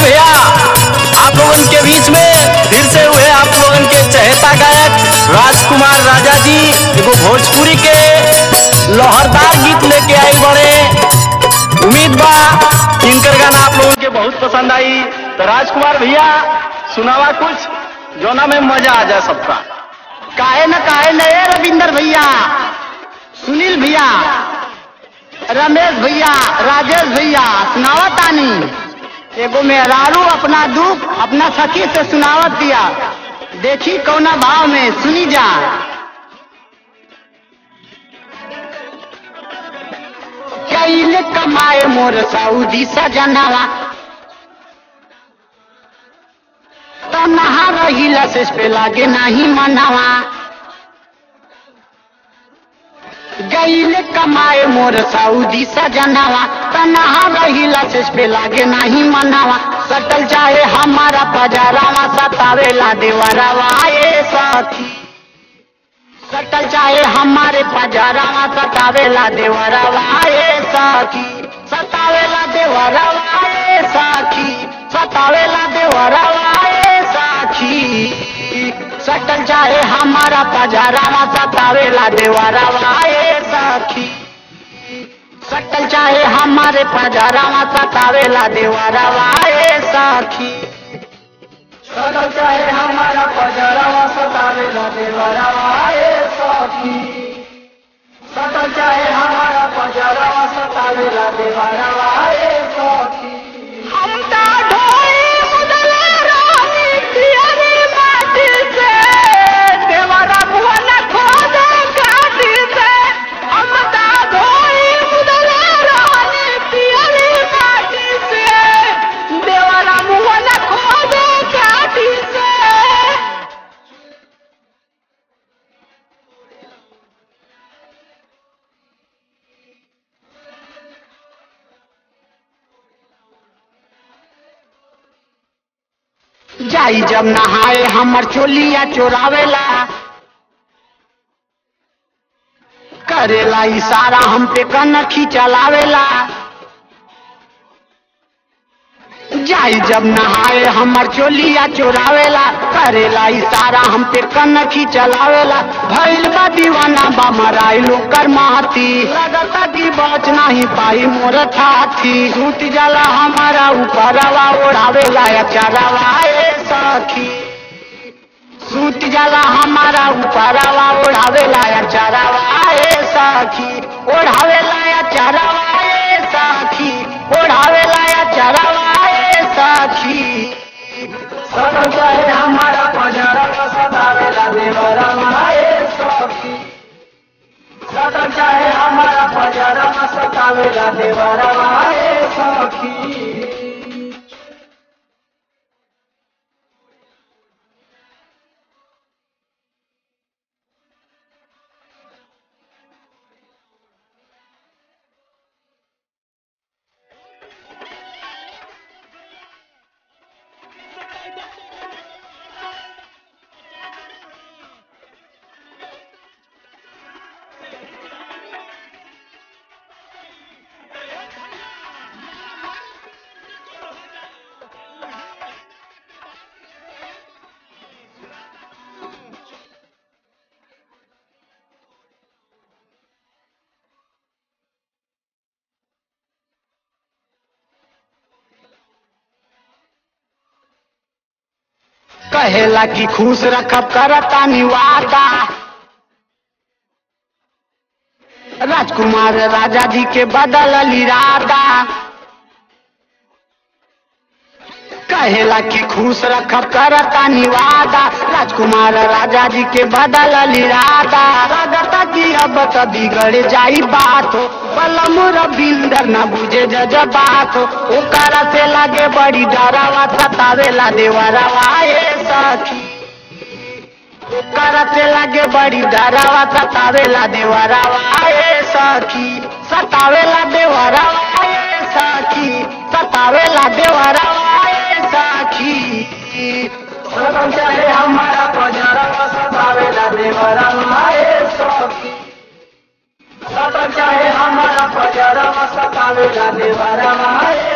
भैया आप लोगन के बीच में फिर से हुए आप लोगन के चहेता गायक राजकुमार राजा जी एगो भोजपुरी के लहरदार गीत लेके आई बड़े उम्मीद बा इनकर गाना आप लोगन के बहुत पसंद आई तो राजकुमार भैया सुनावा कुछ जोना में मजा आ जाए सबका काहे न काहे न ए रविंदर भैया सुनील भैया रमेश भैया राजेश भैया सुनावत तानी एगो मेहरारू अपना दुख अपना सखी से सुनावत दिया देखी कौना भाव में सुनी जा कैले कमाए मोर सऊदी सजनवा तो नहा रहिला से पे लागे नहीं मनवा गईले कमाए मोर सऊदी सजनवा तो नहा रहिला से पे लागे नहीं मनवा सटल चाहे हमारा पजारावा सतावेला देवरवा ए साथी सटल चाहे हमारे पजारावा सतावेला देवरवा ए साथी सतावेला देवरवा ए साथी सतावेला देवरवा ए साथी सटल चाहे हमारा पजारावा सतावेला देवरवा ए साथी सटल चाहे हमारे पजारावा सतावेला देवरवा ए साथी सटल चाहे हमारा पजारावा सतावेला देवरवा ए साथी सटल चाहे हमारा पजारावा सतावेला देवरवा ए साथी हम ता ढोई मुदला रानी पियरी माटी से देवरा भुवन खोदे काटी से हम ता ढोई मुदला रानी पियरी माटी से देवरा भुवन खोदे काटी से जाई जब नहाए हमर चोलिया चोरावेला करेला इशारा हम पे कनखी चलावेला जाई जब नहाए हमर चोलिया चोरावेला करेला इशारा हम पे कनखी चलावेला भइल बा दीवाना बा मराइलो कर माती लगता कि बच नहीं पाई मोर थाथी टूट जाला हमारा ऊपरवा ओढ़ावेला अचारवा ए सखी सूत जाला हमारा ऊपरवा ओढ़ावेला अचारवा ए सखी ओढ़ावेला अचारवा ए सखी ओढ़ावेला अचारवा ए सखी सदा चाहे हमारा पजरवा सदावेला देवरवा ए सखी सदा चाहे हमारा पजरवा सदावेला देवरवा ए सखी कहेला कि खुश रखब करता निवादा राजकुमार राजा जी के बदल इरादा कहेला कि खुश रखब करता निवादा राजकुमार राजा जी के बदल इरादा लगता कि अब तो बिगड़ जाई बात हो बलम रविंदर न बुझे जज बात हो ओकरा से लगे बड़ी डरावा सतावेला देवरवा ए सखी ओकरा से लगे बड़ी डरावा सतावेला देवरवा ए सखी सतावेला देवरवा ए सखी सतावेला देवरवा ए सखी सदम चाहे हमारा पजरवा सतावेला देवरवा ए सखी सदम चाहे हमारा पजरवा सतावेला देवरवा ए